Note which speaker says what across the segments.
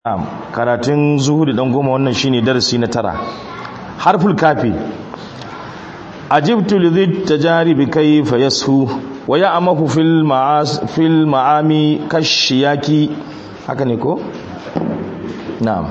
Speaker 1: karatun zuhuri dan goma wannan shine darasi na tara harful kafi ajibtu lidhi tajaribi kayfa yashu wa ya'mahu fil ma'as fil ma'ami kashiyaki haka ne ko na'am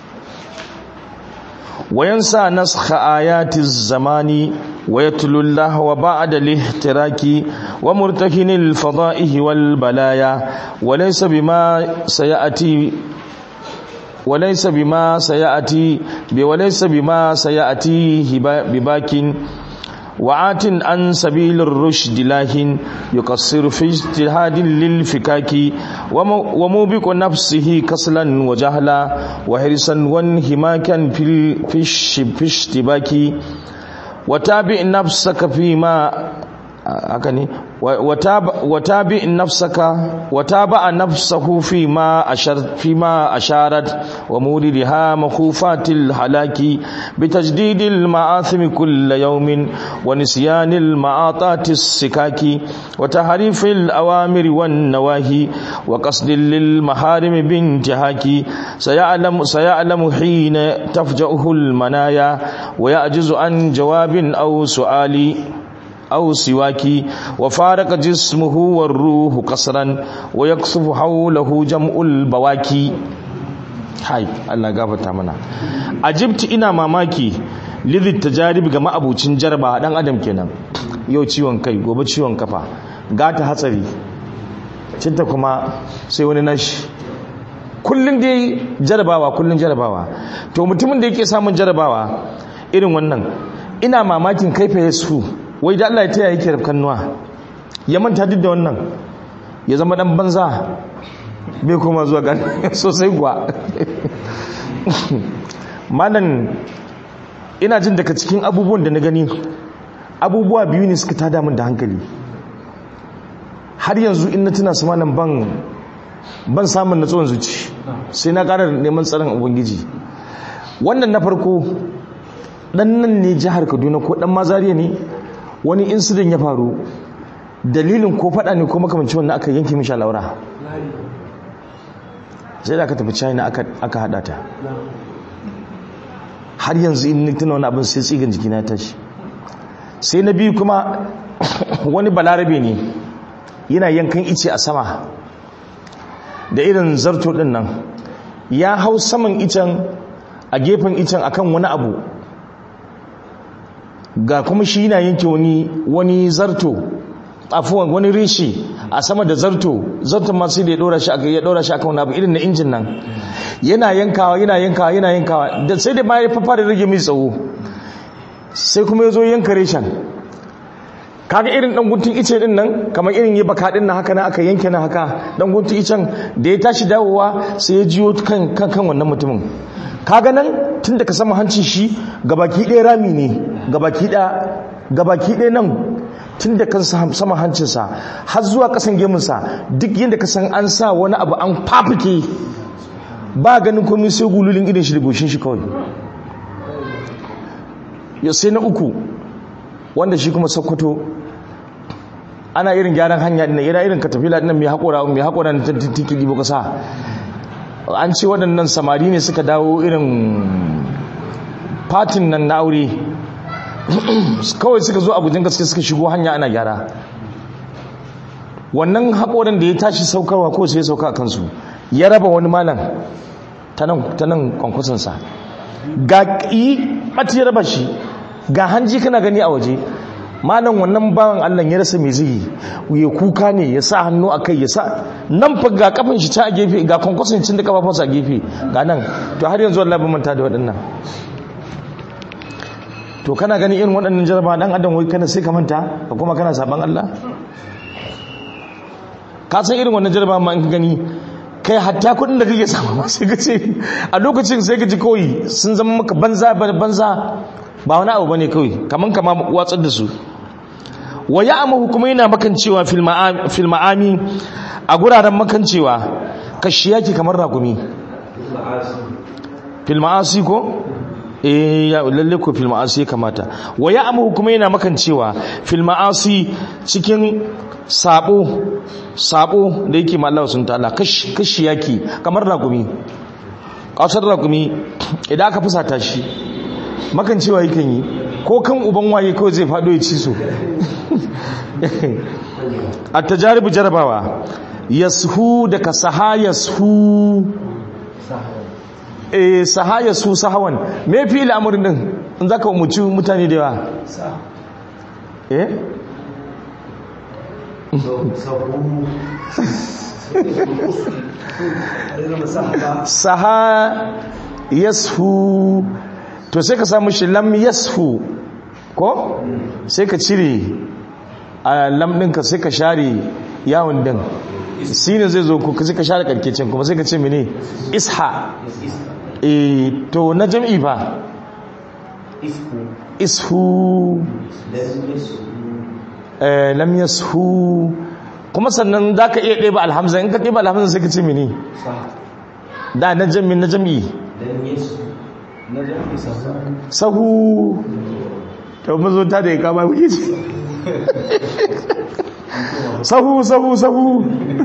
Speaker 1: wa yansa naskha ayati zamani wa yatlu Allah wa ba'da lihtiraki wa murtakinil fada'ihi wal balaya wa laysa bima sayati وليس بما سيأتي وليس بما سيأتيه بباك وعات عن سبيل الرشد لاهن يقصر في اجتهاد للفكاك وموبق نفسه كسلا وجهلا وحرصا وانهماكا في في اشتباك وتابع نفسك فيما haka ne watabi nafsaka wataba nafsahu fi ma ashar fi ma asharat wa muridiha makhufatil halaki bitajdidil ma'athim kull yawmin wa nisyanil ma'atatis sikaki wa tahrifil awamir wan nawahi wa qasdil lil maharim bintihaki sayalamu sayalamu hina tafja'uhu al manaya wa ya'jizu an jawabin aw su'ali أو سواك وفارق جسمه والروح قصرا ويكسف حوله جمع البواكي هاي الله غفرتا منا أجبت إنا ماماكي lidhi tajarib ga ma'abucin jarba dan adam kenan yau ciwon kai gobe ciwon kafa gata hatsari cinta kuma sai wani nashi kullun dai jarabawa kullun jarabawa to mutumin da yake samun jarabawa irin wannan ina mamakin kaifa yasu wai da Allah ya taya yake rafkan nuwa ya manta duk da wannan ya zama dan banza bai koma zuwa ga sosai kuwa malan ina jin daga cikin abubuwan da na gani abubuwa biyu ne suka tada min da hankali har yanzu in na tuna su malam ban ban samun natsuwan zuci sai na ƙara neman tsaron ubangiji wannan na farko dan nan ne jihar kaduna ko dan mazariya ne wani incident ya faru dalilin ko fada ne ko makamanci wannan aka yanke mishi laura sai da aka tafi china aka hada ta har yanzu in ni tuna wani abin sai tsigan jikina ya tashi sai na biyu kuma wani balarabe ne yana yankan ice a sama da irin zarto din nan ya hau saman icen a gefen icen akan wani abu ga kuma shi yana yanke wani wani zarto afuwan wani rishi a sama da zarto zarto ma sai da ya dora shi aka ya dora shi aka wani abu irin na injin nan yana yankawa yana yankawa yana yankawa da sai da ma ya fara rage mai tsawo sai kuma ya zo yanka reshen kaga irin dan guntun ice din nan kamar irin yi baka din nan haka na aka yanke na haka dan guntun icen da ya tashi dawowa sai ya jiyo kan kan wannan mutumin kaga nan tun da ka sama hancin shi gabaki ɗaya rami ne gabaki ɗaya nan tun da kan sama hancinsa har zuwa ƙasan gemunsa duk yadda ka san an sa wani abu an fafike ba ganin komai sai gululin irin shi da goshin shi kawai ya sai na uku wanda shi kuma sokoto ana irin gyaran hanya ɗin ira irin katafila ɗin mai haƙora mai haƙora na tantiki ɗibo ƙasa an ce waɗannan samari ne suka dawo irin fatin nan na aure kawai suka zo abujin gaske suka shigo hanya ana gyara wannan haƙorin da ya tashi saukarwa ko sai ya sauka a kansu ya raba wani malam ta nan kwankwasansa ga ƙi ɓata ya raba shi ga hanji kana gani a waje malam wannan bawan Allah ya rasa mai zai ya kuka ne ya sa hannu a kai ya sa nan fa ga kafin shi ta a gefe ga kwankwason cin da kafafunsa a gefe ga nan to har yanzu Allah ban manta da waɗannan to kana gani irin waɗannan jaraba dan adam wai kana sai ka manta ka kuma kana saban Allah ka san irin wannan jaraba ma in ka gani kai hatta kuɗin da kake samu ma sai ka ce a lokacin sai ka ji kawai sun zama maka banza banza ba wani abu bane kawai kaman kama watsar da su wa ya'mahu kuma yana makancewa fil ma'ami a guraren makancewa kashi yake kamar ragumi fil ma'asi ko eh ya lalle ko fil ma'asi kamata wa ya'mahu kuma yana makancewa fil ma'asi cikin sabo sabo da yake ma Allah sun ta'ala kashi kashi yake kamar ragumi ƙasar rakumi idan aka fusata shi makan cewa yakan yi ko kan uban waye kawai zai faɗo ya ci su a tajaribu jarabawa yashu daga saha yashu eh saha yashu sahawan me fi al'amarin din in zaka umuci mutane da yawa eh saha yashu to sai ka samu shi lam yashu ko sai ka cire a lam ɗinka sai ka share yawon din sinin zai zo ku sai ka share karkecin kuma sai ka ce mene isha e to na jam'i ba ishu lam yashu kuma sannan za ka iya ɗeba alhamza in ka ɗeba alhamza sai ka ce mene da na jam'i na jam'i sahu ta mazo ta da ya kama wuce ce sahu sahu sahu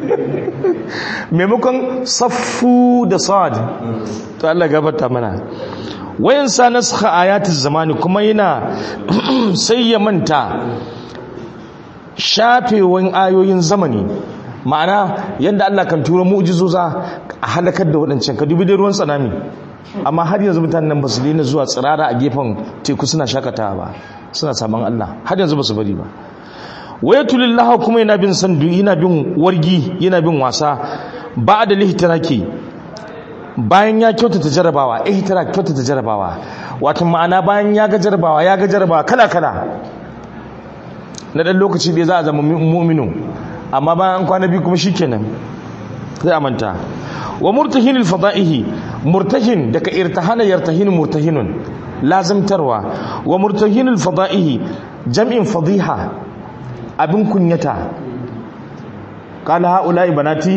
Speaker 1: maimakon saffu da sad to Allah gabata mana wayan sa naskha ayatiz zamani kuma yana sai ya manta shafewan ayoyin zamani ma'ana yadda Allah kan tura mu'jizoza a halakar da waɗancan ka dubi da ruwan tsanami amma har yanzu mutanen nan ba su daina zuwa tsirara a gefen teku suna shakatawa ba suna saman Allah har yanzu ba su bari ba wayatulillah kuma yana bin sandu yana bin wargi yana bin wasa ba da lihtiraki bayan ya kyautata jarabawa ihtirak kyautata jarabawa wato ma'ana bayan ya ga jarabawa ya ga jarabawa kala kala na dan lokaci da za a zama mu'minu amma bayan kwana biyu kuma shikenan sai a manta wa murtahin alfada'ihi murtahin daga irtahana yartahin murtahinun lazimtarwa wa murtahin alfada'ihi jam'in fadiha abin kunyata qala haula'i banati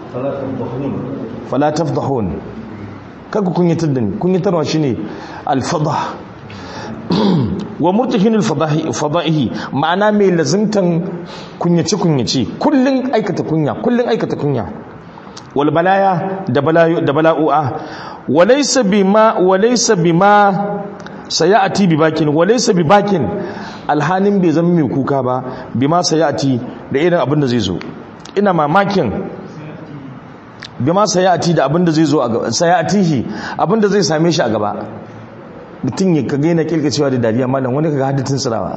Speaker 1: fala tafdahun kaga kunyatar da ni kunyatarwa shine alfadah wa murtahin alfada'ihi ma'ana mai lazimtan kunyace kunyace kullun aikata kunya kullun aikata kunya wal balaya da bala'u'a walaysa bima walaysa bima sayati bi bakin walaysa bi bakin alhanin bai zama mai kuka ba bima sayati da irin abin da zai zo ina mamakin bima sayati da abin da zai zo a gaba sayatihi abin da zai same shi a gaba mutum ya kaga yana kirkacewa da dariya malam wani kaga haddatin sirawa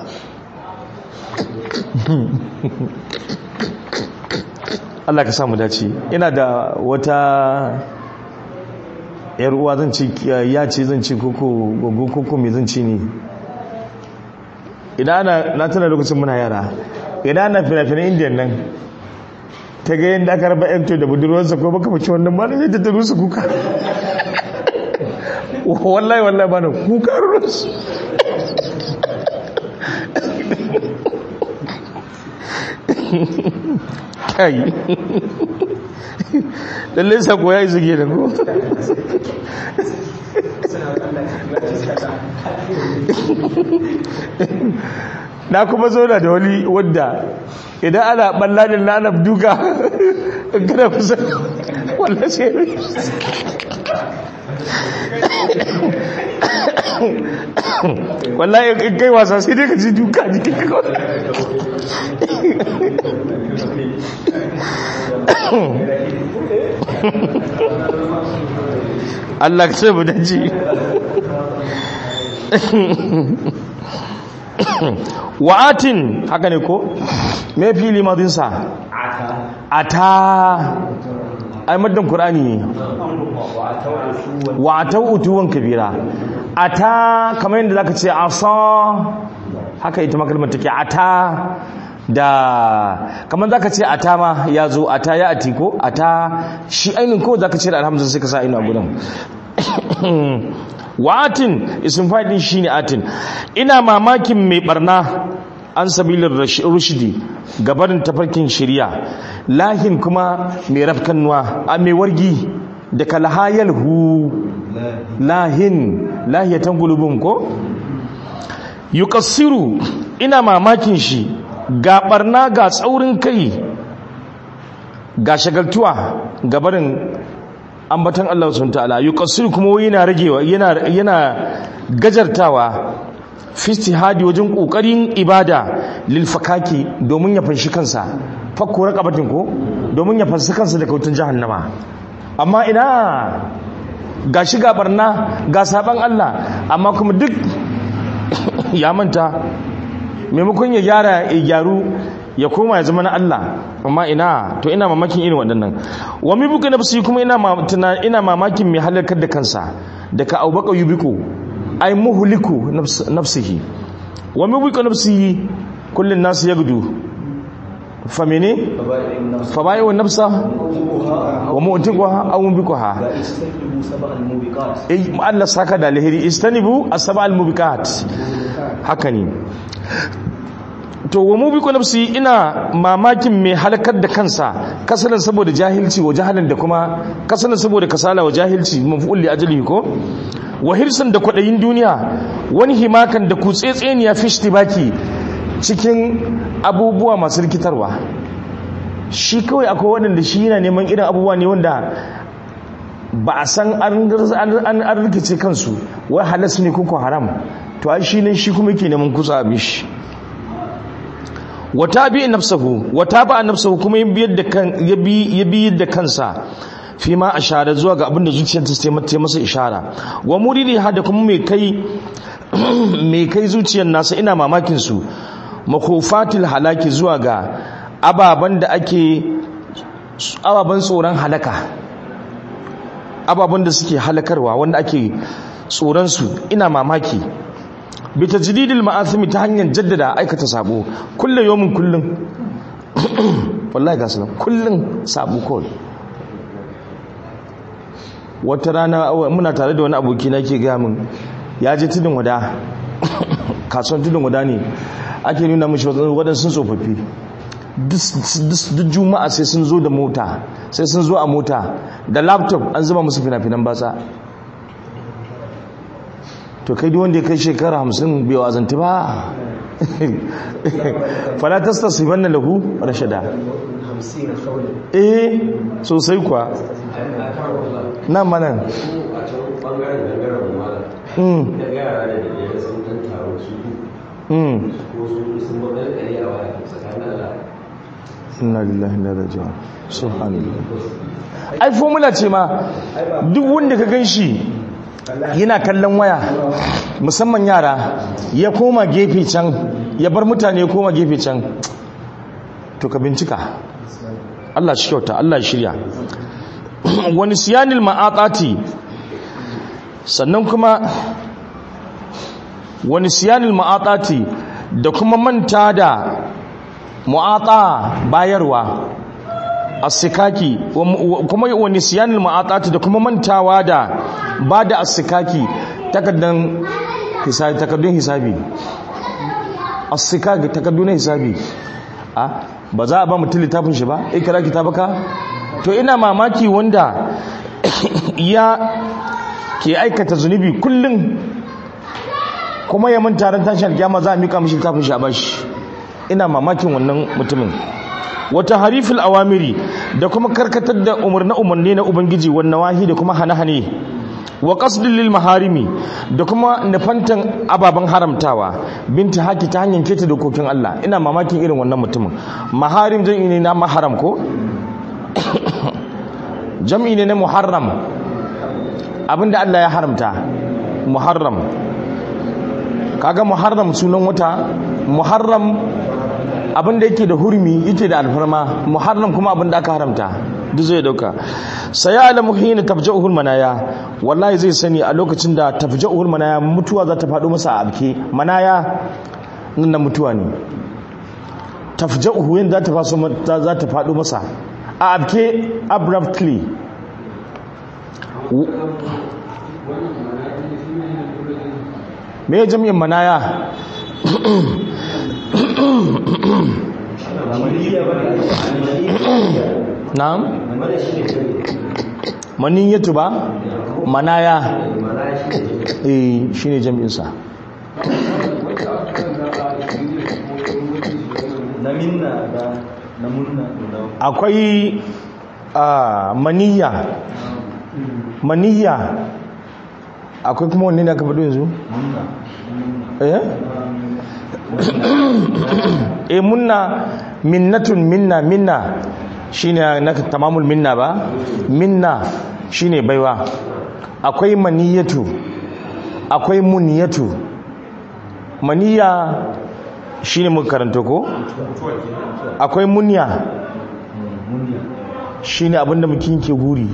Speaker 1: Allah ka samu dace ina da wata yar uwa zan ci ya ce zan ci koko gogo koko me zan ci ne idan ana na tana lokacin muna yara idan ana fina-finan indiyan nan ta ga yadda aka raba yanto da budurwarsa ko baka mace wannan ba zai tattaru su kuka wallahi wallahi ba na kuka rusu kai lallai sako ya yi zuge da ko na kuma zauna da wani wadda idan ana balladin na ana duka gina kusa wallah sai wallahi in kai wasa sai dai ka ji duka jikin ka Allah ka sai mu daji wa'atin haka ne ko me fili madinsa ata ai maddan qur'ani ne wa'atau utuwan kabira ata kamar yadda zaka ce asa haka ita makalmar take ata da kamar zaka ce ata ma ya zo ata ya ati ko ata shi ainin ko zaka ce da alhamdulillah sai ka sa ainu a gudan wa'atin isin fadin shine atin ina mamakin mai barna an sabilin rushdi gabarin tafarkin shirya lahin kuma mai rafkannuwa a mai wargi da kalhayal hu lahin lahiyatan gulubin ko yukassiru ina mamakin shi ga barna ga tsaurin kai ga shagaltuwa gabarin ambatan Allah subhanahu ta'ala yuqassir kuma yana ragewa yana yana gajartawa fi istihadi wajen kokarin ibada lil fakaki domin ya fanshi kansa fakku raqabatin ko domin ya fanshi kansa daga wutan jahannama amma ina ga shiga barna ga saban Allah amma kuma duk ya manta maimakon ya gyara ya gyaru ya koma ya zama na Allah amma ina to ina mamakin irin waɗannan wa mi buka nafsi kuma ina ina mamakin mai halakar da kansa daga abubakar yubiku ay muhliku nafsihi wa mi buka nafsi kullun nasu yagdu fa mene fa bai wa nafsa wa mu'tiquha aw mubiquha eh Allah saka da alheri istanibu as-sab'al mubiqat haka ne to wa mu biku nafsi ina mamakin mai halakar da kansa kasalan saboda jahilci wa jahalin da kuma kasalan saboda kasala wa jahilci maf'ul li ajlihi ko wa hirsan da kwadayin duniya wani himakan da kutsetseniya fishti baki cikin abubuwa masu rikitarwa shi kawai akwai waɗanda shi yana neman irin abubuwa ne wanda ba a san an rikice kansu wai halas ne kuka haram to ai shi ne shi kuma yake neman kusa abin shi wata bi nafsahu wata ba nafsahu kuma ya biyar da kan ya bi ya bi da kansa fi ma ashara zuwa ga abinda zuciyar ta ta masa ishara wa muridi hada kuma mai kai mai kai zuciyar nasa ina mamakin su makofatil halaki zuwa ga ababan da ake ababan tsoron halaka ababan da suke halakarwa wanda ake tsoron su ina mamaki bi tajdidil ma'athimi ta hanyar jaddada aikata sabo kullu yawmin kullun wallahi ga sunan kullun sabo kawai wata rana muna tare da wani aboki na ke gaya min ya je tudun wada kasuwan tudun wada ne ake nuna mashi waɗansu tsofaffi duk juma'a sai sun zo da mota sai sun zo a mota da laptop an zuba musu fina-finan batsa to kai wanda ya kai shekara hamsin bai wazanti ba falatasta su banna lahu rashada eh sosai kuwa nan manan inna lillahi inna ilaihi raji'un subhanallah ai formula ce ma duk wanda ka ganshi yana kallon waya musamman yara ya koma gefe can ya bar mutane ya koma gefe can to ka bincika Allah shi kyauta Allah shirya wani siyanil ma'atati sannan kuma wani siyanil ma'atati da kuma manta da mu'ata bayarwa asikaki kuma wani siyanil ma'atati da kuma mantawa da ba da asikaki takardun hisabi takardun hisabi asikaki takardun hisabi a ba za a ba mutum littafin shi ba ikira kitabaka to ina mamaki wanda ya ke aikata zunubi kullum kuma ya manta ran tashin alkiyama za a mika mishi littafin shi a bashi ina mamakin wannan mutumin wata harifin awamiri da kuma karkatar da umarni umarni na ubangiji wannan wahi da kuma hane-hane wa qasdin lil maharimi da kuma nufantan ababen haramtawa binta haki ta hanyar keta dokokin Allah ina mamakin irin wannan mutumin maharim jam'i ne na maharam ko jam'i ne na muharram abinda Allah ya haramta muharram kaga muharram sunan wata muharram abinda yake da hurmi yake da alfarma muharram kuma abinda aka haramta duk zai dauka sai alamu hina tafja'uhul manaya wallahi zai sani a lokacin da tafja'uhul manaya mutuwa za ta faɗo masa a abke manaya nan na mutuwa ne tafja'uhu yin za ta faso za ta faɗo masa a abke abruptly me ya jami'in manaya na'am maniyyatu ba manaya eh shine jami'in sa akwai maniyya maniyya akwai kuma wanne ne aka faɗo yanzu eh eh munna minnatun minna minna shine na tamamul minna ba minna shine baiwa akwai maniyatu akwai muniyatu maniya shine muka karanta ko akwai munya shine abinda mutum ke guri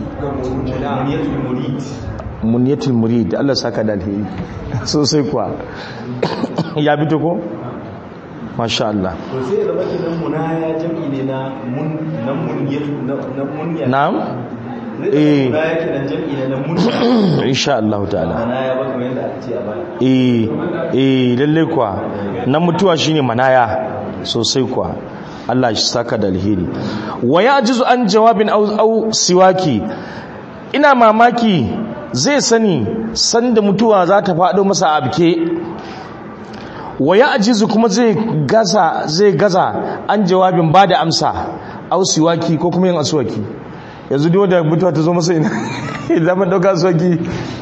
Speaker 1: muniyatul murid Allah saka da alheri sosai kuwa ya fito ko masha Allah
Speaker 2: to sai da baki nan munaya jami ne na mun na munyatu na munya
Speaker 1: na'am
Speaker 2: eh munaya kenan jami ne na munya
Speaker 1: insha Allah ta'ala
Speaker 2: munaya ba kamar yadda aka ce a baya
Speaker 1: eh eh lalle kuwa nan mutuwa shine manaya sosai kuwa Allah shi saka da alheri wa yajizu an jawabin au au siwaki ina mamaki zai sani sanda mutuwa za ta faɗo masa abke wa yajizu kuma zai gaza zai gaza an jawabin ba da amsa au siwaki ko kuma yin aswaki yanzu duk wanda mutuwa ta zo masa ina idan mun dauka aswaki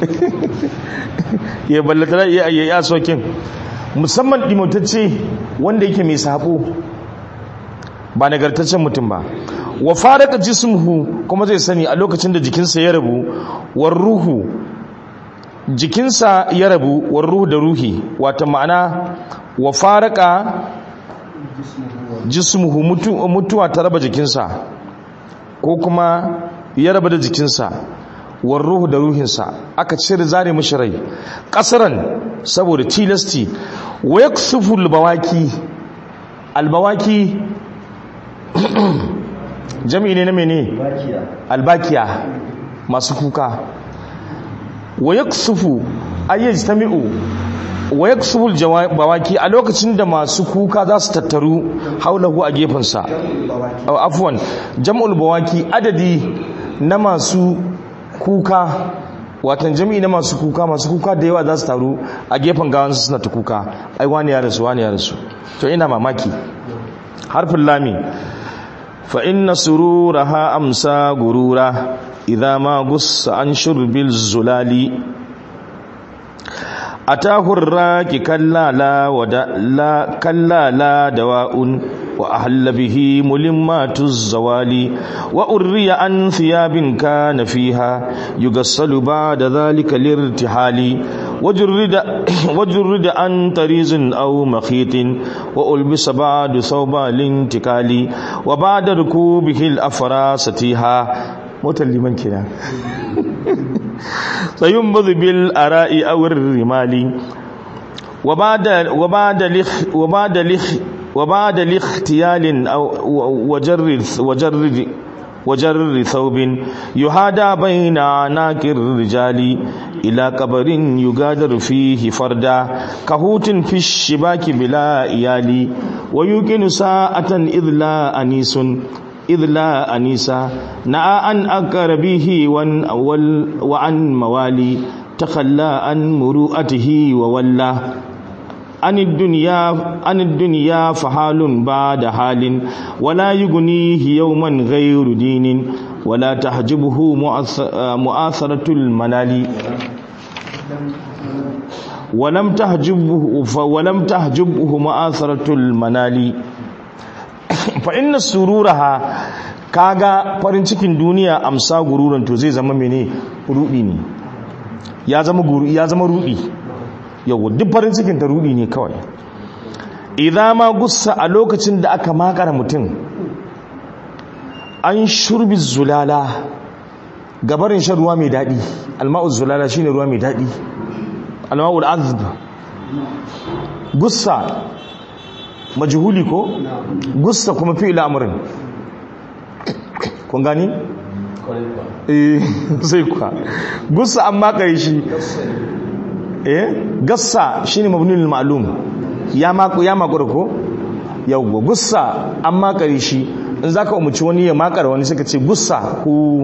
Speaker 1: ya ballata ya yi aswakin musamman dimotacce wanda yake mai sabo ba nagartaccen mutum ba wa faraka jismuhu kuma zai sani a lokacin da jikinsa ya rabu war ruhu jikinsa ya rabu war ruhu da ruhi wata ma'ana wa faraka jismuhu mutu, mutuwa ta raba jikinsa ko kuma ya raba da jikinsa war ruhu da ruhinsa aka cire zare mishi rai kasaran saboda tilasti wa yaksufu albawaki albawaki jami'i ne na mene
Speaker 2: bakiya
Speaker 1: albakiya masu kuka wa yaksufu ayyajtami'u wa yaksufu bawaki a lokacin da masu kuka za su tattaru haulahu a gefensa afwan jam'ul bawaki adadi na masu kuka watan jami'i na masu kuka masu kuka da yawa za su taru a gefen gawansu suna ta kuka ai wani ya rasu wani ya rasu to ina mamaki harfin lami fa inna sururaha amsa gurura idza ma gussa an shurbil zulali atahu raki kallala wa la kallala dawa'un wa ahalla bihi mulimmatu zawali wa urriya an thiyabin kana fiha yugassalu ba'da dhalika lirtihali وجرد وجرد عن طريز أو مخيط وألبس بعد ثوب الانتقال وبعد ركوبه الأفراس تيها متلمن كده سينبذ بالأراء أو الرمال وبعد وبعد لخ وبعد لخ وبعد لاختيال أو وجرد وجرد وجر ثوب يهادى بين عناق الرجال إلى قبر يغادر فيه فردا كهوت في الشباك بلا إيال ويوكن ساعة إذ لا أنيس إذ لا أنيسا نعى عن أقربه وعن موالي تخلى عن مروءته وولى عن الدنيا عن الدنيا فحال بعد حال ولا يغنيه يوما غير دين ولا تحجبه مؤاثرة المنال ولم تحجبه ولم تحجبه مؤاثرة المنال فإن سرورها kaga farin cikin duniya amsa gururan to zai zama mene rudi ne ya zama guru ya zama rudi yau duk farin cikin ta rudi ne kawai idan ma gussa a lokacin da aka makara mutum an shurbi zulala gabarin shan ruwa mai daɗi alma'ul zulala shine ruwa mai daɗi alma'ul azb gussa majhuli ko gussa kuma fi'il amrin kun gani eh sai kuwa gussa an makare shi eh gassa shine mabnul ma'lum ya maku ya makura ko yawwa gussa an makare shi in zaka umuci wani ya makara wani suka ce gussa ku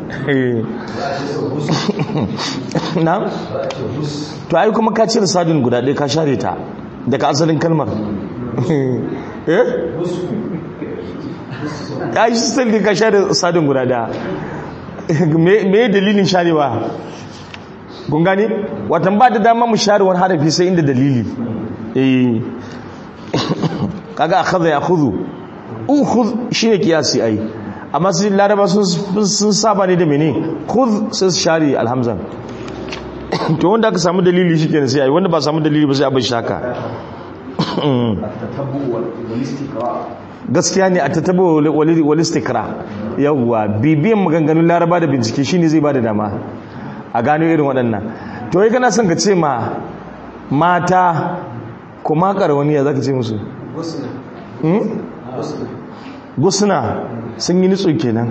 Speaker 1: na to ai kuma ka cire sadin guda ɗaya ka share ta daga asalin kalmar eh ya yi still ka share sadin guda ɗaya me dalilin sharewa kun gani watan ba da dama mu share wani harafi sai inda dalili eh kaga akhadha ya khudhu ukhudh shine kiyasi ai amma sai laraba sun saba ne da mene khudh sai su share alhamzan to wanda aka samu dalili shikenan sai ai wanda ba samu dalili ba sai abin shaka gaskiya ne a tattabo walistikra yawwa bibiyan maganganun laraba da bincike shine zai bada dama a gano irin waɗannan to yi kana son ka ce ma mata kuma wani ya za ka ce musu gusuna sun yi nitso kenan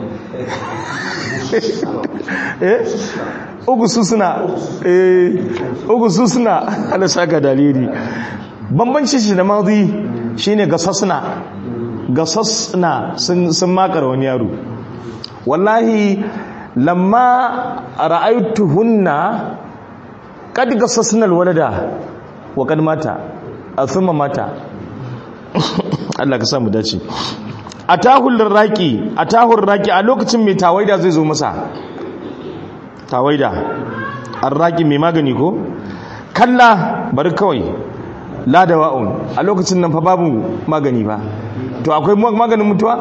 Speaker 1: eh ugu su suna eh ugu su suna ala saka dalili bambanci shi da mazi shine gasasna gasasna sun sun makar wani yaro wallahi lamma ra'aytuhunna qad gasasna alwalada wa kad mata thumma mata Allah ka samu dace atahul raqi atahur raqi a lokacin mai tawaida zai zo masa tawaida arraqi mai magani ko kalla bari kawai la dawa'un a lokacin nan fa babu magani ba to akwai maganin mutuwa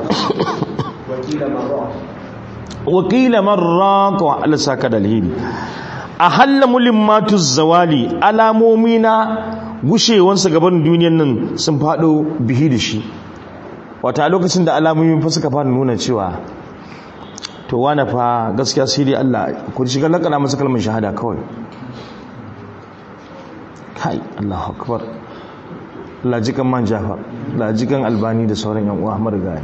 Speaker 1: wakila marra to Allah saka da alheri a halla mulimmatu zawali alamomi na gushewansa gaban duniyan nan sun fado bihi da shi wata lokacin da alamomi fa suka fara nuna cewa to wane fa gaskiya sai dai Allah ku shiga lakana masa kalmar shahada kawai kai Allahu akbar lajikan man jafar lajikan albani da sauran yan uwa marigayi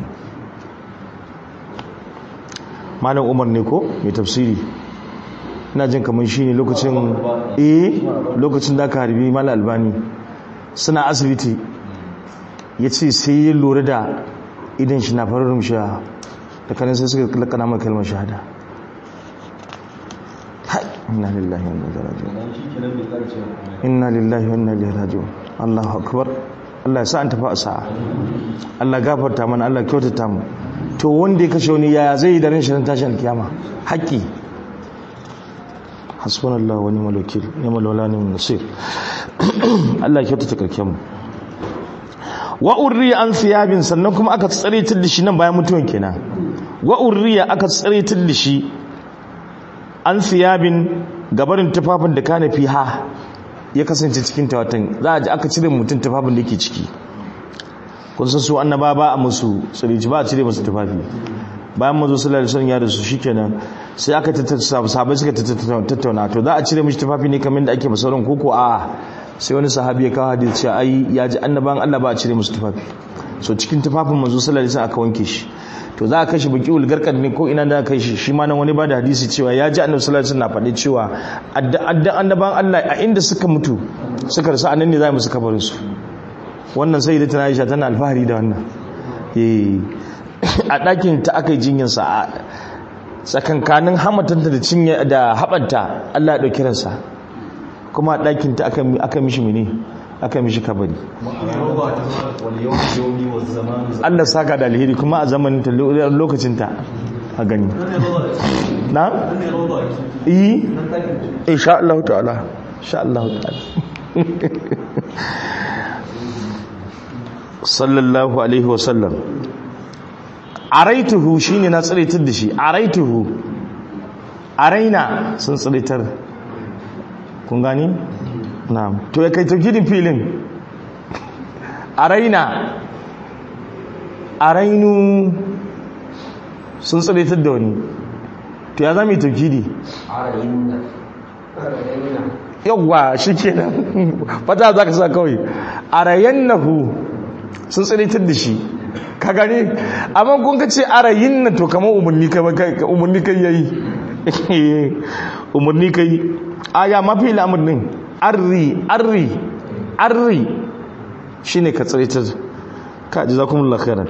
Speaker 1: malam umar ne ko mai tafsiri ina jin kamar shi ne lokacin eh lokacin da aka harbi malam albani suna asibiti ya ce sai ya lura da idan shi na farar rumshiya da kanin sai suka lakana mai kalmar shahada inna lillahi wa inna ilaihi raji'un inna lillahi wa inna ilaihi raji'un Allahu akbar Allah ya sa an tafi a sa'a Allah gafarta mana Allah kyautata mu to wanda ya kashe wani yaya zai yi da ran shirin tashin alkiyama haƙƙi hasbunallahu wa ni'mal wakil ni'mal wala ni'mal nasir Allah ya kyautata karken mu wa urriya an thiyabin sannan kuma aka tsare da shi nan bayan mutuwan kenan wa urriya aka tsare da shi an thiyabin gabarin tufafin da kana fiha ya kasance cikin tawatan za a ji aka cire mutum tufafin da yake ciki kun san su annaba ba a musu tsirici ba a cire musu tufafi bayan mazo sallallahu alaihi wasallam ya da su shikenan sai aka tattauna sahabbai suka tattauna to za a cire mishi tufafi ne kamar da ake masauran koko a sai wani sahabi ya kawo hadisi cewa ai ya ji annaban Allah ba a cire musu tufafi so cikin tufafin mazo sallallahu alaihi wasallam aka wanke shi to za a kai shi baki ulgarkar ne ko ina da kai shi shi ma nan wani ba da hadisi cewa ya ji annabi sallallahu alaihi wasallam na faɗi cewa addan annaban Allah a inda suka mutu suka rasu anan ne za mu su kabarin su wannan sai da tana Aisha tana alfahari da wannan eh a ɗakin ta aka yi jinyar sa a tsakankanin hamatanta da cinye da habanta Allah ya dauki ransa kuma a ɗakin ta aka aka mishi mene aka mishi kabari Allah saka da alheri kuma a zamanin ta lokacin ta a gani na yi insha Allah ta'ala insha Allah ta'ala sallallahu alaihi wasallam araituhu shine na tsiritar da shi araituhu araina sun tsiritar kun gani na'am to ya kai taukidin filin araina arainu sun tsiritar da wani to ya zama taukidi yawwa shi kenan fata za ka sa kawai arayannahu sun tsiritar da shi ka gane amma kun ka ce arayin na to kamar umarni kai yayi umarni kai aya mafi al'amarin arri arri arri shine ka tsiritar ka ji zakumullah khairan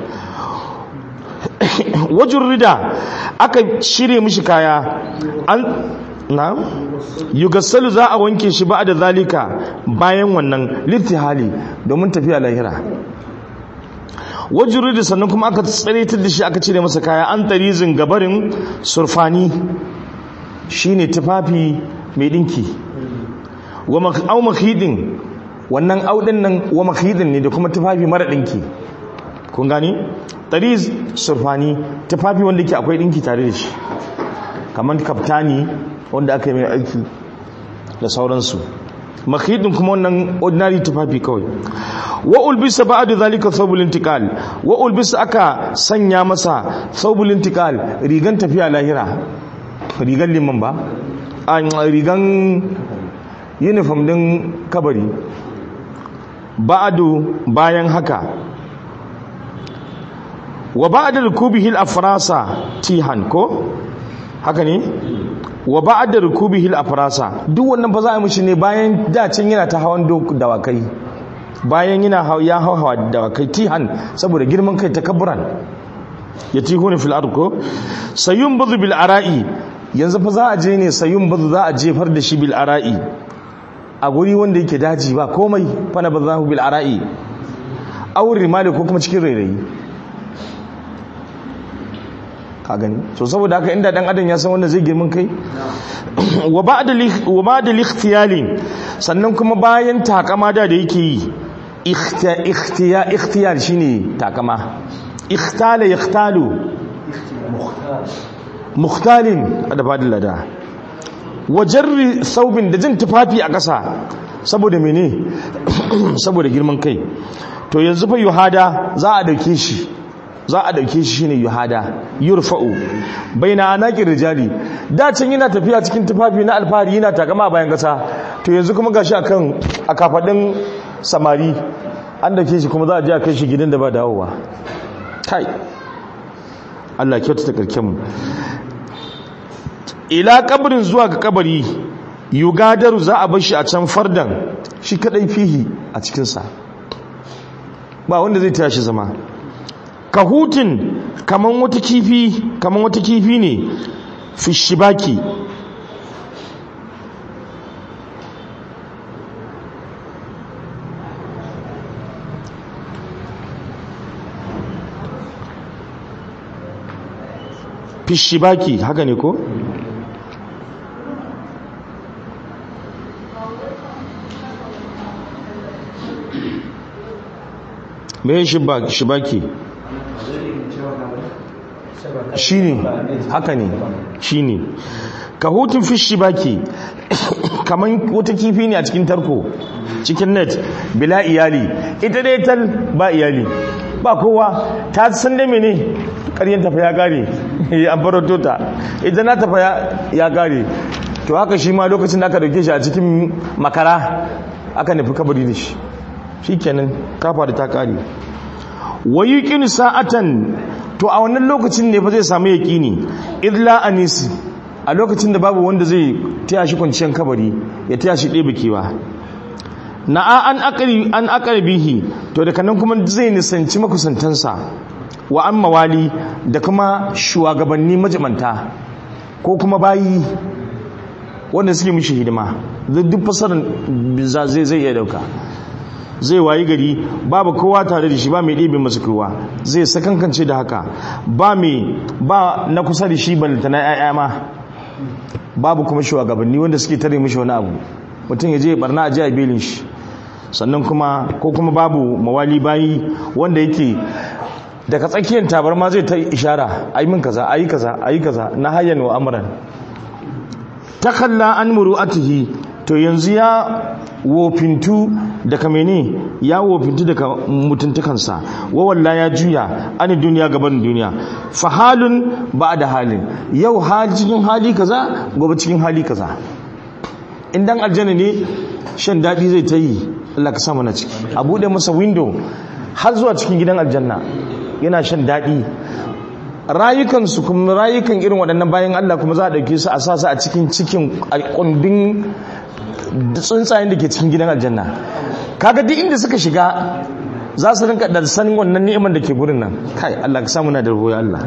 Speaker 1: wajen rida aka shirye mishi kaya an na yugassalu za a wanke shi ba da zalika bayan wannan littihali domin tafiya lahira wajuru da sannan kuma aka tsaritar da shi aka cire masa kaya an tarizin gabarin surfani shine tufafi mai dinki wa au makhidin wannan audin nan wa makhidin ne da kuma tufafi mara dinki kun gani tariz surfani tufafi wanda ke akwai dinki tare da shi kamar kaftani wanda aka yi mai aiki da sauransu makhidin kuma wannan ordinary tufafi kawai wa ulbisa ba'da zalika thawbul intiqal wa ulbisa aka sanya masa thawbul intiqal rigan tafiya lahira rigan liman ba a rigan uniform din kabari ba'du bayan haka wa ba'da rukubihi al-afrasa tihan ko haka ne wa ba'da rukubihi al-afrasa duk wannan ba za a mishi ne bayan dacin yana ta hawan dawakai bayan yana ya hawa dawakai tihan saboda girman kai takabburan yatihuna fil ard ko sayun budu bil ara'i yanzu fa za a je ne sayun budu za a jefar da shi bil ara'i a guri wanda yake daji ba komai fa na bazahu bil ara'i aw rimali ko kuma cikin rairayi ka gani so saboda haka inda dan adam ya san wanda zai girman kai wa ba'da wa ba'da ikhtiyali sannan kuma bayan takama da da yake yi ikhtiya ikhtiyar shine takama ikhtala yakhtalu mukhtalin da fadin lada wa jarri thawbin da jin tufafi a ƙasa saboda mene saboda girman kai to yanzu fa yuhada za a dauke shi za a dauke shi shine yuhada yurfa'u baina anaqir rijali da can yana tafiya cikin tufafi na alfahari yana takama bayan kasa to yanzu kuma gashi akan akafadin samari an dauke shi kuma za a je a kai shi gidan da ba dawowa kai Allah kyauta ta karken mu ila kabarin zuwa ga kabari yugadaru za a bar shi a can fardan shi kadai fihi a cikin sa ba wanda zai tashi zama kahutin kaman wata kifi kaman wata kifi ne fi shibaki fi shibaki haka ne ko me shibaki shi ne haka ne shi ne ka hutun fishi baki kamar wata kifi ne a cikin tarko cikin net bila iyali ita dai tal ba iyali ba kowa ta san da mene ƙaryen tafa ya gare an farato ta ita na tafa ya gare to haka shi ma lokacin da aka dauke shi a cikin makara aka nufi kabari da shi shi kenan kafa da ta kare wayi kin sa'atan to a wannan lokacin ne fa zai samu yaqini illa anisi a lokacin da babu wanda zai taya shi kwanciyar kabari ya taya shi ɗebe kewa na'a an aqri an aqrabihi to daga nan kuma zai nisanci makusantansa wa an mawali da kuma shugabanni majamanta ko kuma bayi wanda suke mishi hidima duk fasarar zai zai iya dauka zai wayi gari babu kowa tare da shi ba mai ɗebe masa kowa zai sakankance da haka ba mai ba na kusa da shi balanta na ‘ya'ya ma babu kuma shugabanni wanda suke tare mishi wani abu mutum ya je barna a jiya belin shi sannan kuma ko kuma babu mawali bayi wanda yake daga tsakiyar tabarma zai ta ishara ayi min kaza ayi kaza ayi kaza na hayyan wa amran takalla an muru'atihi to yanzu ya wofintu daga mene ya wofintu daga mutuntukansa wawalla ya juya ani duniya gaban duniya fa halun ba da halin yau hali cikin hali kaza gobe cikin hali kaza idan aljanna ne shan daɗi zai ta yi Allah ka samu na ciki a buɗe masa window har zuwa cikin gidan aljanna yana shan daɗi rayukansu kuma rayukan irin waɗannan bayan Allah kuma za a ɗauke su a sasa a cikin cikin kundin tsuntsayen da ke cikin gidan aljanna kaga duk inda suka shiga za su rinka da sanin wannan ni'imar da ke gurin nan kai Allah ka samu na da ruwa Allah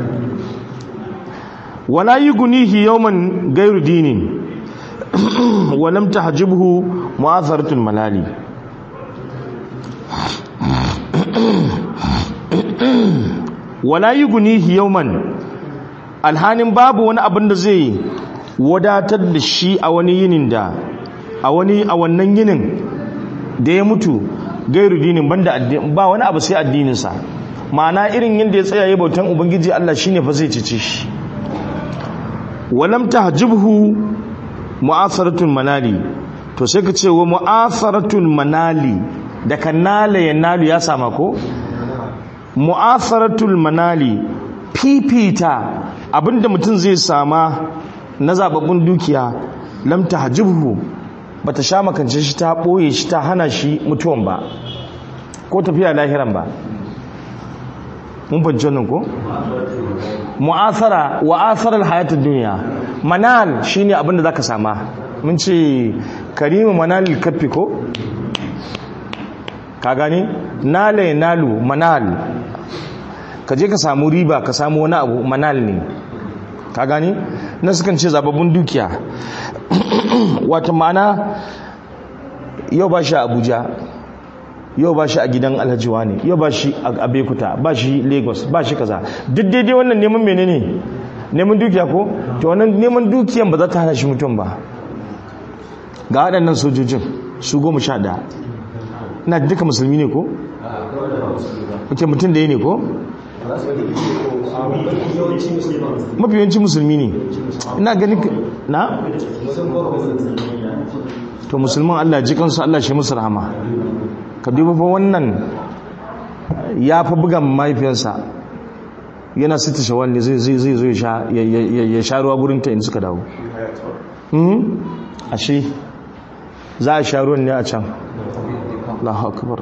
Speaker 1: wala yughnihi yawman ghayru dinin wa lam tahjibhu mu'atharatul malali wala yughnihi yawman alhanin babu wani abin da zai wadatar da shi a wani yinin da a wani a wannan yinin da ya mutu gairu dinin banda addini ba wani abu sai addininsa ma'ana irin yadda ya tsaya ya bautan ubangiji Allah shine fa zai cece shi walam tahjibhu mu'atharatul manali to sai ka ce wa mu'atharatul manali da kanala ya nalu ya sama ko mu'atharatul manali fifita abinda mutum zai sama na zababbun dukiya lam tahjibhu bata sha makance shi ta boye shi ta hana shi mutuwan ba ko tafiya lahiran ba mun fahimci wannan ko mu'athara wa atharal hayatid dunya manal shine abinda zaka sama mun ce karimu manalil kaffi ko ka gani nala ya nalu manal ka je ka samu riba ka samu wani abu manal ne ka gani na sukan ce zababbun dukiya wata ma'ana yau ba shi a abuja yau ba shi a gidan alhajiwa ne yau ba shi a bekuta ba shi lagos ba shi kaza duk daidai wannan neman menene neman dukiya ko to wannan neman dukiyan ba za ta hana shi mutum ba ga waɗannan sojojin su goma sha ɗaya ina duka musulmi ne ko? ok mutum da yi ne ko? mafi yawanci musulmi ne ina gani na? to musulman allah ji kansu allah shi musu rahama ka duba fa wannan ya fa buga mahaifiyarsa yana sita shawar ne zai zo ya sha ruwa gurinta in suka dawo ashe za a sha ruwan ne a can Allahu akbar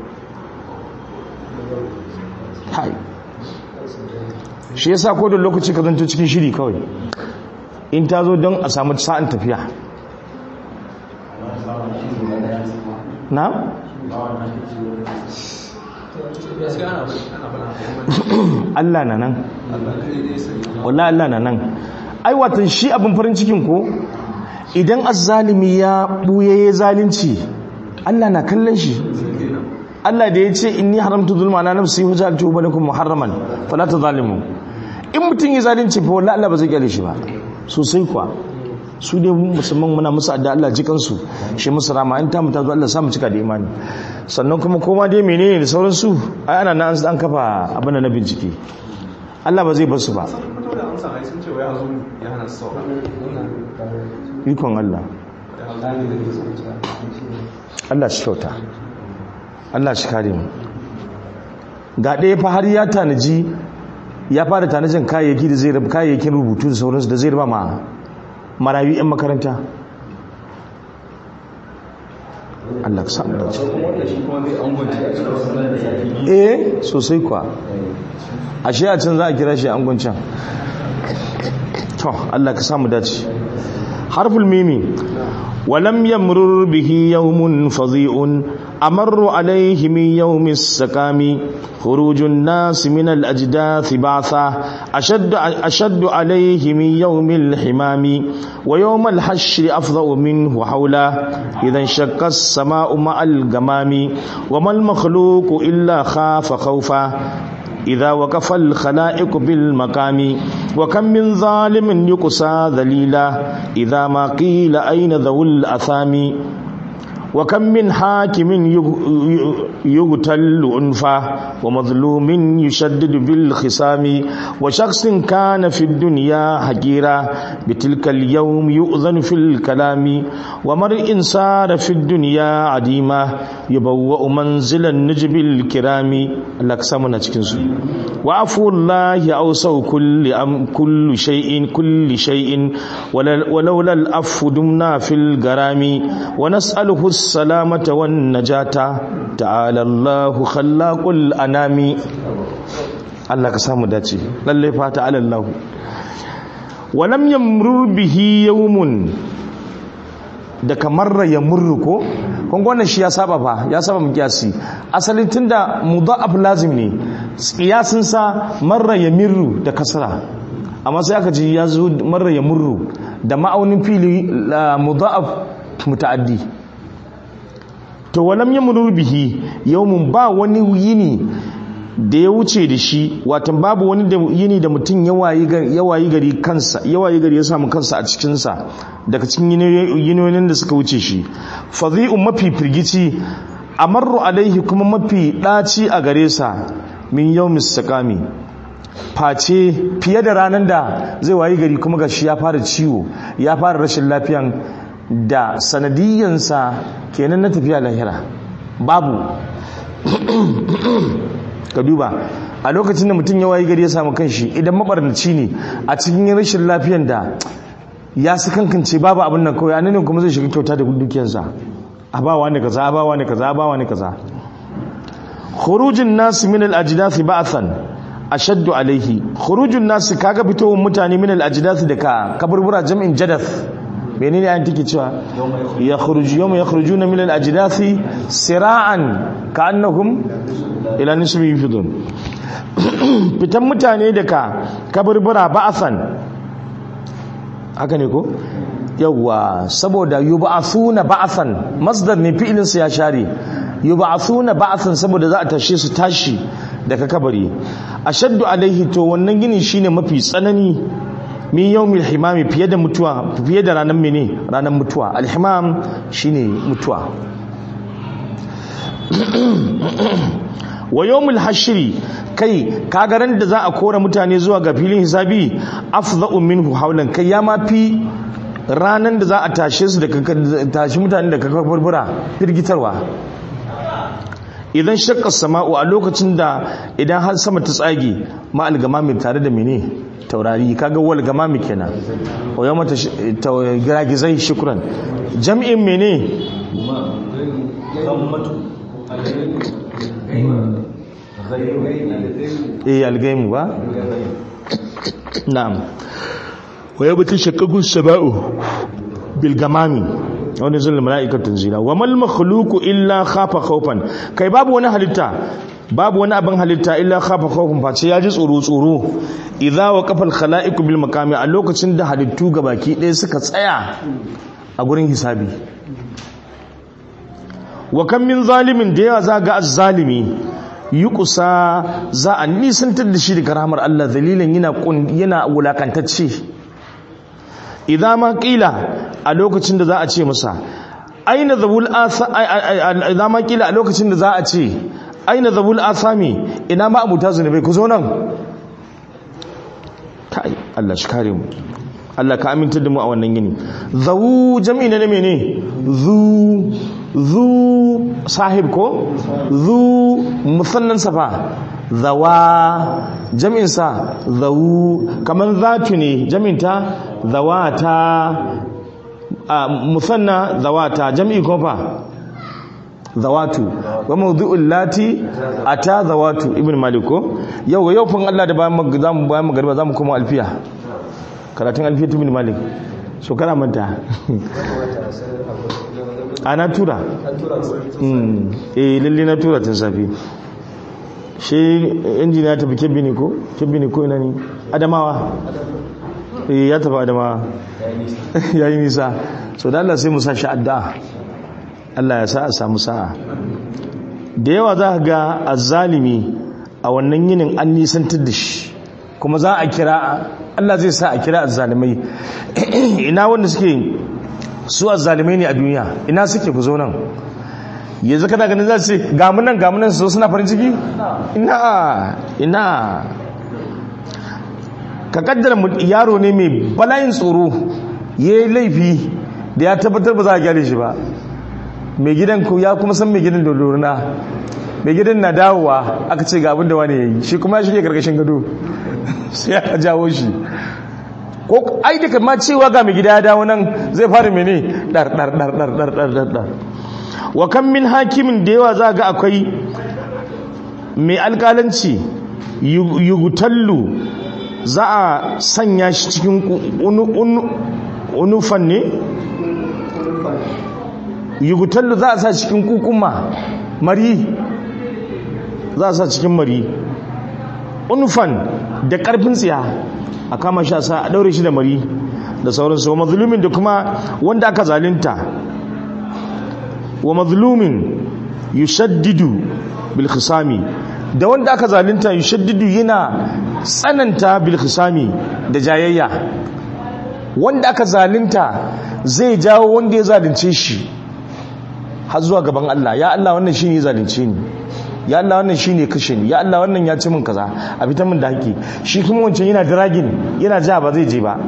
Speaker 1: hai shi yasa ko da lokaci ka zanto cikin shiri kawai in ta zo don a samu sa'an tafiya na? Allah na nan wallah Allah na nan ai watan shi abin farin cikin ko idan azzalimi ya buye ya zalunci Allah na kallon shi Allah da ya ce inni haramtu zulma na nafsi wa ja'altu bainakum muharraman fala tazalimu in mutun ya zalunci fa wallahi Allah ba zai kyale shi ba sosai kuwa su ne musamman muna musu adda Allah jikan su shi musu rama in ta mutu Allah samu cika da imani sannan kuma koma dai menene da sauran su ai ana nan an kafa abin da na bincike Allah ba zai bar su ba ikon Allah Allah shi kyauta Allah shi kare mu ga ɗaya fa har ya tanaji ya fara tanajin kayayyaki da zai rabu kayayyakin rubutu da sauransu da zai raba ma marayu 'yan makaranta Allah ka samu dace eh sosai kuwa ashe a can za a kira shi angon can to Allah ka samu dace harful mimi ولم يمرر به يوم فظيع أمر عليه من يوم السقام خروج الناس من الأجداث بعثا أشد, أشد عليه من يوم الحمام ويوم الحشر أفضأ منه حولا إذا انشق السماء مع الغمام وما المخلوق إلا خاف خوفا إذا وقف الخلائق بالمقام وكم من ظالم يقسى ذليلا إذا ما قيل أين ذو الأثام وكم من حاكم يقتل أنفا ومظلوم يشدد بالخصام وشخص كان في الدنيا حقيرا بتلك اليوم يؤذن في الكلام ومرء سار في الدنيا عديما يبوأ منزل النجب الكرام لك سمنا تكنسو وعفو الله أوسو كل أم كل شيء كل شيء ولولا الأف دمنا في الغرام ونسأله السلامة والنجاة تعالى الله خلاق الأنام Allah ka samu dace lalle fata ala Allah walam yamru bihi yawmun da kamar ya murru ko kun ga shi ya saba fa ya saba mu kiyasi asalin tunda mudha'af lazim ne kiyasin sa marra yamirru da kasra amma sai aka ji ya zo marra yamurru da ma'aunin fili mudha'af muta'addi to walam yamru bihi yawmun ba wani yini da ya wuce da shi watan babu wani da yini da mutum ya wayi gari kansa ya wayi gari ya samu kansa a cikinsa daga cikin yinonin da suka wuce shi fadhi'un mafi firgici amarru alaihi kuma mafi ɗaci a gare sa min yau mistakami face fiye da ranar da zai wayi gari kuma gashi ya fara ciwo ya fara rashin lafiyan da sanadiyyansa kenan na tafiya lahira babu ka duba a lokacin da mutum ya wayi gari ya samu kanshi idan mabarnaci ne a cikin rashin lafiyan da ya su kankance babu abin nan kawai anan kuma zai shiga kyauta da dukiyarsa a bawa ne kaza a bawa ne kaza a bawa ne kaza khurujin nasu min al-ajdath ba'than ashaddu alaihi khurujun nasu kaga fitowar mutane min al-ajdath daga kaburbura jam'in jadath menene ayin take cewa ya khuruju yawma yakhrujuna min al-ajdath sira'an ka'annahum ila nisbi yufidun fitan mutane daga kaburbura ba'than haka ne ko yawwa saboda yub'athuna ba'than masdar ne fi'ilin sa ya share yub'athuna ba'than saboda za a tashe su tashi daga kabari ashaddu alaihi to wannan gini shine mafi tsanani min yawmil himami fiye da mutuwa fiye da ranar mene ranar mutuwa alhimam shine mutuwa wa yawmul hashri kai kagaran da za a kora mutane zuwa ga filin hisabi afdha'u minhu hawlan kai ya mafi ranan da za a tashe su da tashi mutane da kakarbura firgitarwa idan shakka sama'u a lokacin da idan har sama ta tsage ma algamami tare da mene taurari kaga wal gamami kenan o yau mata giragizai shukran jam'in mene eh algaimu ba na'am wa yau mata shakkagun sama'u bil gamami wani zulun mala'ikatun zina wa mal makhluqu illa khafa khawfan kai babu wani halitta babu wani abin halitta illa khafa khawfan face ya ji tsoro tsoro idza waqafa al khala'iqu bil maqami a lokacin da halittu gabaki ɗaya suka tsaya a gurin hisabi wa kam min zalimin da yawa za ga azzalimi yuqsa za a nisantar da shi daga rahmar Allah dalilan yana yana wulakantacce idan ma kila a lokacin da za a ce masa aina zabul idan ma kila a lokacin da za a ce aina zabul asami ina ma abuta zunubai ku zo nan kai Allah shi kare mu Allah ka aminta da mu a wannan gini zawu jami'i ne mene zu zu sahib ko zu musannan safa zawa jami'insa zawu kamar zatu ne jami'inta zawata a musanna zawata jami'i ko fa zawatu wa mawdu'ul lati ata zawatu ibn maliko yau yau fun Allah da bayan zamu bayan magariba zamu koma alfiya karatun alfiya ibn malik so kana manta ana tura eh lalle na tura tun safi shi injiniya tafi kebbi ne ko kebbi ne ko ina ne adamawa eh ya tafi adamawa ya yi nisa so da Allah sai mu sa shi addu'a Allah ya sa a samu sa'a da yawa za ka ga azzalimi a wannan yinin an nisantar da shi kuma za a kira Allah zai sa a kira azzalimai ina wanda suke su azzalimai ne a duniya ina suke ku zo nan yanzu kana ganin za su ce gamunan gamunan su suna farin ciki ina ina ka kaddara yaro ne mai bala'in tsoro ya yi laifi da ya tabbatar ba za a gyare shi ba mai gidan ku ya kuma san mai gidan da loruna mai gidan na dawowa aka ce ga abin da wani ya yi shi kuma ya shige karkashin gado sai ya jawo shi ko ai da kama cewa ga mai gida ya dawo nan zai fara mene dar dar dar dar dar dar dar dar wa kan min hakimin da yawa za ga akwai mai alkalanci yugutallu za a sanya shi cikin unufan ne yugutallu za a sa cikin kukuma mari za a sa cikin mari unufan da karfin tsiya a kama shi a sa a daure shi da mari da sauransu wa mazlumin da kuma wanda aka zalinta wa mazlumin yushaddidu bil khisami da wanda aka zalunta yushaddidu yana tsananta bil khisami da jayayya wanda aka zalunta zai jawo wanda ya zalunce shi har zuwa gaban Allah ya Allah wannan shine ya zalunce ni ya Allah wannan shine kashe ni ya Allah wannan ya ci min kaza a fitar min da haƙi shi kuma wancan yana dragin yana ja ba zai je ba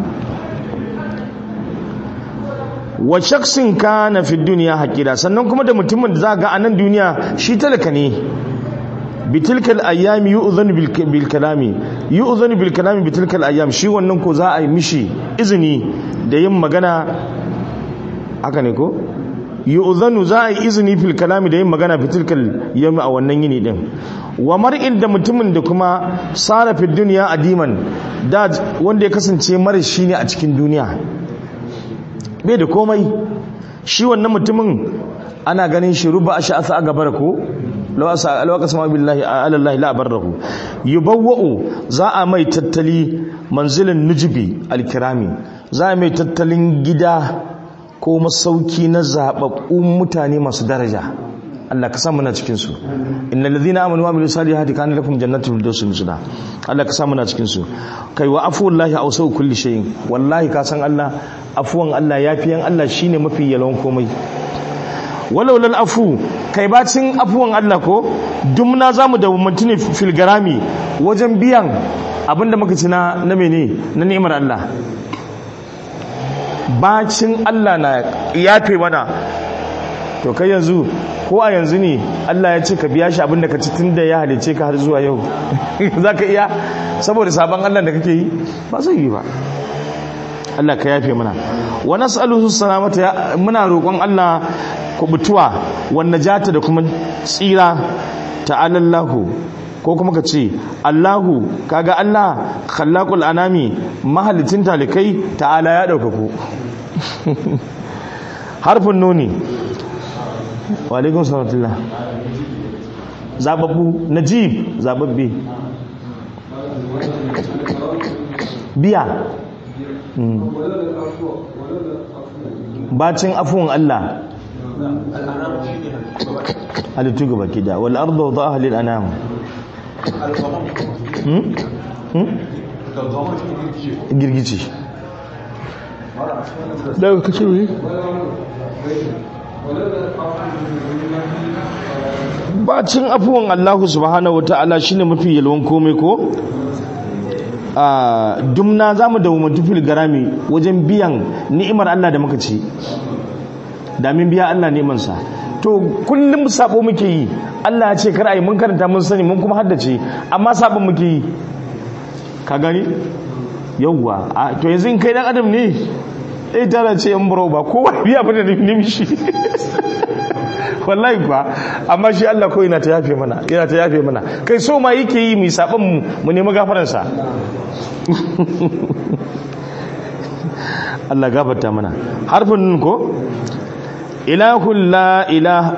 Speaker 1: wa shaksin kana fi duniya haƙira sannan kuma da mutumin da za ga a nan duniya shi talaka ne bitilkal ayyami yu'zanu bil kalami yu'zanu bil kalami bitilkal ayyam shi wannan ko za a yi mishi izini da yin magana haka ne ko yu'zanu za a yi izini fil kalami da yin magana bitilkal yawmi a wannan yini din wa mar'in da mutumin da kuma sara fi duniya adiman da wanda ya kasance mara shi ne a cikin duniya bai da komai shi wannan mutumin ana ganin shi ruba a sha'asa a gabar ko lawaka sama billahi alallahi la barrahu yubawwa'u za a mai tattali manzilin nujibi alkirami za a mai tattalin gida ko masauki na zababbun mutane masu daraja Allah ka sa muna cikin su innal ladhina amanu wa amilus salihati kana lakum jannatul firdaus nuzula Allah ka sa muna cikin su kai wa afuwallahi awsau kulli shay'in wallahi ka san Allah afuwan Allah yafiyan Allah shine mafi yalwan komai walau lal afu kai bacin afuwan Allah ko dumna zamu da mutune fil garami wajen biyan abinda muka ci na na mene na ni'imar Allah bacin Allah na yafe mana to kai yanzu ko a yanzu ne Allah ya ce ka biya shi abinda ka ci tunda ya halice ka har zuwa yau zaka iya saboda sabon Allah da kake yi ba zai yi ba Allah ka yafe mana wa nas'aluhu salamata muna roƙon Allah kubutuwa wan najata da kuma tsira ta'ala Allahu ko kuma ka ce Allahu kaga Allah khallaqul anami mahalicin talikai ta'ala ya daukaku harfin nuni wa alaikum salatullah zababbu najib zababbe biya bacin afuwan Allah halittu gaba kida wal arda wa dha'a lil anam girgici daga kace wuri bacin afuwan Allah subhanahu wa ta'ala shine mafi yalwan komai ko a dumna za mu da fil garami wajen biyan ni'imar Allah da muka ci damin biya Allah ni'imansa to kullum sabo muke yi Allah ya ce kar ai mun karanta mun sani mun kuma haddace amma sabon muke yi ka gani yawwa to yanzu in kai dan adam ne eh tara ce yan buro ba kowa biya bane da nimshi wallahi kuwa amma shi Allah ko yana ta yafe mana yana ta yafe mana kai so ma yake yi mu saban mu mu nemi gafaran sa Allah gafarta mana harfin nun ko ilahul la ilaha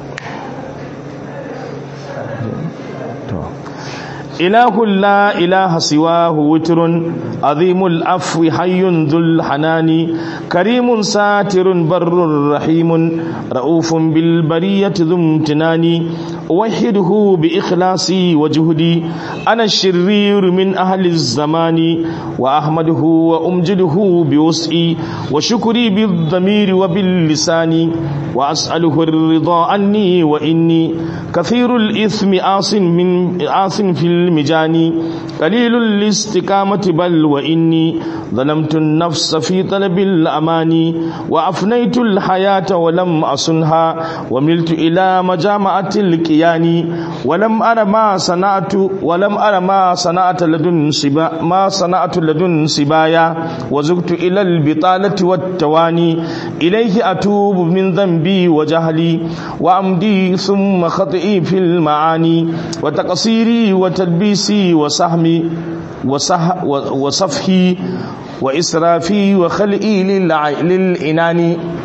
Speaker 1: إله لا إله سواه وتر عظيم العفو حي ذو الحنان كريم ساتر بر رحيم رؤوف بالبرية ذو امتنان أوحده بإخلاصي وجهدي أنا الشرير من أهل الزمان وأحمده وأمجده بوسعي وشكري بالضمير وباللسان وأسأله الرضا عني وإني كثير الإثم آس من آس في المجان قليل الاستقامة بل وإني ظلمت النفس في طلب الأمان وأفنيت الحياة ولم أصنها وملت إلى مجامعة الكيان ولم أرى ما صنعت ولم أرى ما صنعت لدن سبا ما صنعت لدن سبايا وزغت إلى البطالة والتواني إليه أتوب من ذنبي وجهلي وأمدي ثم خطئي في المعاني وتقصيري وتلبيسي وسهمي وصح وصفحي وإسرافي وخلئي للإنان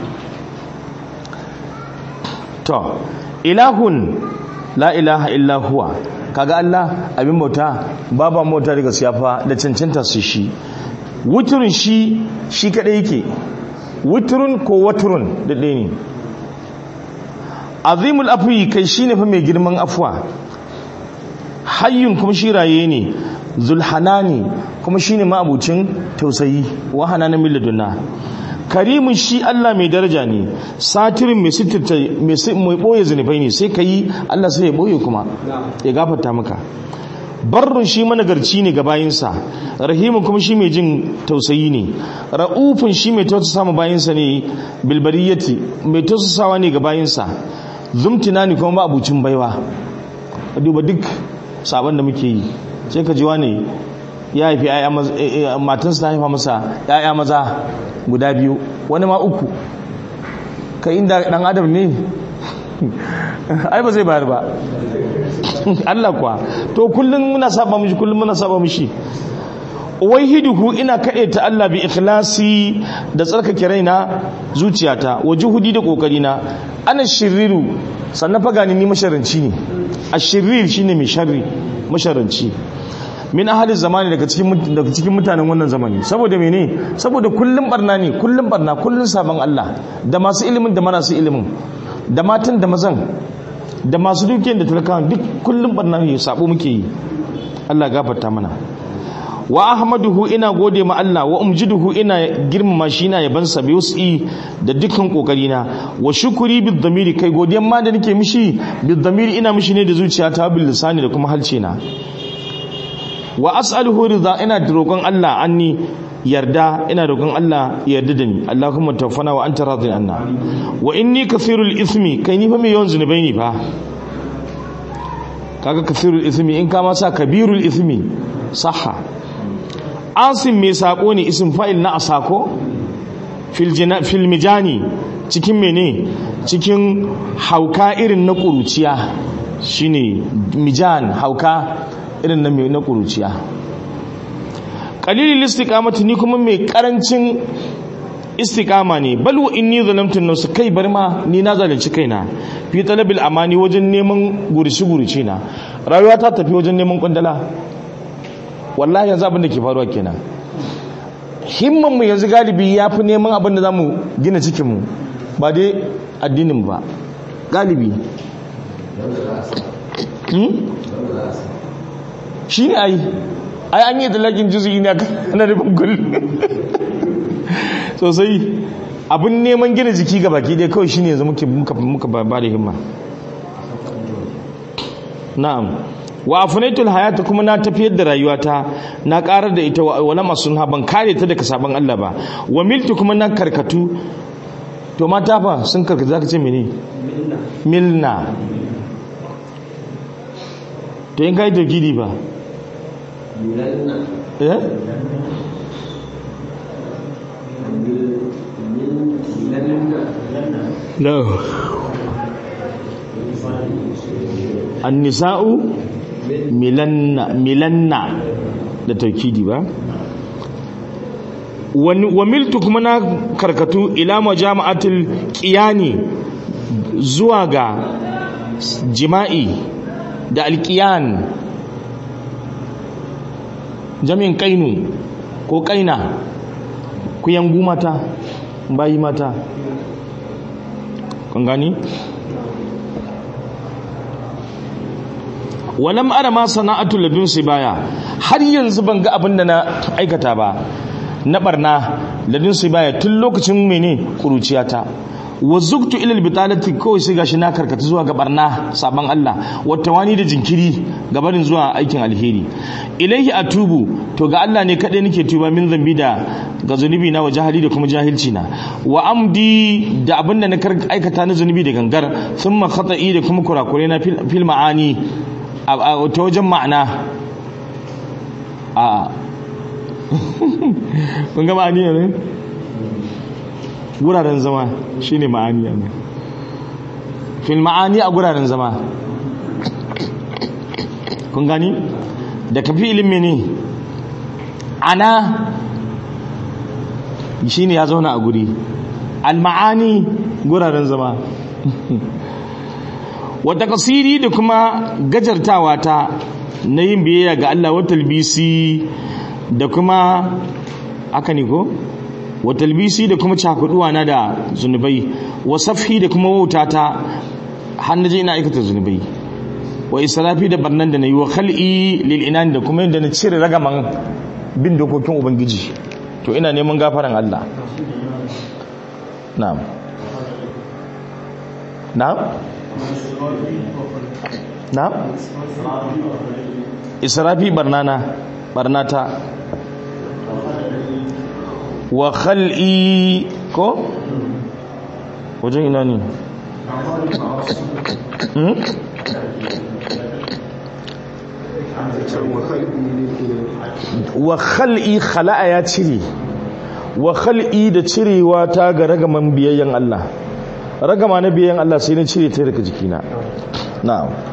Speaker 1: to ilahun la ilaha illa huwa kaga Allah abin bauta babu mota daga siyafa da cancanta su shi wuturin shi shi kadai yake wuturun ko waturun da ɗaya ne azimul afwi kai shine fa mai girman afwa hayyun kuma shi raye ne zulhanani kuma shine ma'abucin tausayi wa hananan milladunna karimin shi Allah mai daraja ne satirin mai sitirta mai boye zunubai ne sai ka yi Allah sai ya boye kuma ya gafarta maka barrun shi managarci ne ga bayinsa rahimu kuma shi mai jin tausayi ne ra'ufin shi mai tausasa ma bayinsa ne bilbariyati mai tausasawa ne ga bayinsa zumtina ne kuma ba abucin baiwa duba duk sabon da muke yi sai ka ji wane ya haifi matansa ta haifa masa ya'ya maza guda biyu wani ma uku ka inda dan adam ne ai ba zai bayar ba Allah kuwa to kullum muna saba mishi kullum muna saba mishi hiduhu ina kaɗe ta Allah bi ikhlasi da tsarkake raina zuciyata hudi da kokari na ana shiriru sannan fa gani ni masharanci ne ashirir shine mai sharri masharanci min ahalin zamani daga cikin daga cikin mutanen wannan zamani saboda mene saboda kullum barna ne kullum barna kullum sabon Allah da masu ilimin da marasu ilimin da matan da mazan da masu dukiyar da talakawan duk kullum barna ne sabo muke yi Allah gafarta mana wa ahmaduhu ina gode ma Allah wa umjiduhu ina girmama shi ina yaban sa bi wasi da dukkan kokari na wa shukuri bid damiri kai godiyan ma da nake mishi bid damiri ina mishi ne da zuciyata bil lisani da kuma halce na wa as'aluhu ridha ina roƙon Allah anni yarda ina roƙon Allah yarda da ni Allahumma tawaffana wa anta radin anna wa inni kathirul ithmi kai ni fa mai yawan zunubai ne fa kaga kathirul ithmi in ka ma sa kabirul ithmi sahha asim mai sako ne isim fa'il na asako fil jina fil mijani cikin mene cikin hauka irin na kuruciya shine mijan hauka irin na mai na kuruciya qalilil istiqamati ni kuma mai karancin istiqama ne bal wa inni zalamtu nafsi kai bar ma ni na zalunci kaina fi talabil amani wajen neman gurishi gurici na rayuwa ta tafi wajen neman kwandala wallahi yanzu abin da ke faruwa kenan himman mu yanzu galibi ya fi neman abin da za mu gina cikin mu ba dai addinin ba galibi shi ne ai ai an yi dalakin juzi ne ana rufin gul sosai abin neman gina jiki ga baki dai kawai shi ne yanzu muka ba da himma na'am wa afunaitul hayata kuma na tafiyar da rayuwata na karar da ita wala masun ban kare ta daga sabon Allah ba wa miltu kuma na karkatu to mata fa sun karkatu zaka ce mene milna to in kai tauhidi ba eh no annisa'u milanna milanna da taukidi ba wa miltu kuma na karkatu ila majama'atul qiyani zuwa ga jima'i da alqiyan jami'in kainu ko kaina ku yangu mata bayi mata kun gani walam ara ma sana'atu ladun baya har yanzu ban ga abin da na aikata ba na barna ladun baya tun lokacin mene kuruciyata wa zuktu ila albitalati kawai sai gashi na karkata zuwa ga barna saban Allah wata wani da jinkiri gabanin zuwa aikin alheri ilaihi atubu to ga Allah ne kadai nake tuba min zambi da ga zunubi na wa jahili da kuma jahilci na wa amdi da abin da na aikata na zunubi da gangar thumma khata'i da kuma kurakure na fil ma'ani ta wajen ma'ana a kun ga ma'ani ne wuraren zama shi ne ma'ani ne fil ma'ani a wuraren zama kun gani da kafi ilimi ne ana shi ne ya zauna a guri al-ma'ani wuraren zama wata kasiri da kuma gajartawa ta na yin biyayya ga Allah wata talbisi da kuma aka ne ko wata talbisi da kuma cakuduwa na da zunubai wa safi da kuma wauta ta hannaje ina aikata zunubai wa israfi da barnan da nayi wa khal'i lil inan da kuma yadda na cire ragaman bin dokokin ubangiji to ina neman gafaran Allah na'am na'am na'am israfi barnana barnata wa khal'i ko wajen ina ne hmm? wa khal'i khala'a ya cire wa khal'i da cirewa ta ga ragaman biyayyen Allah ragama na biyayyen Allah sai na cire ta daga jikina na'am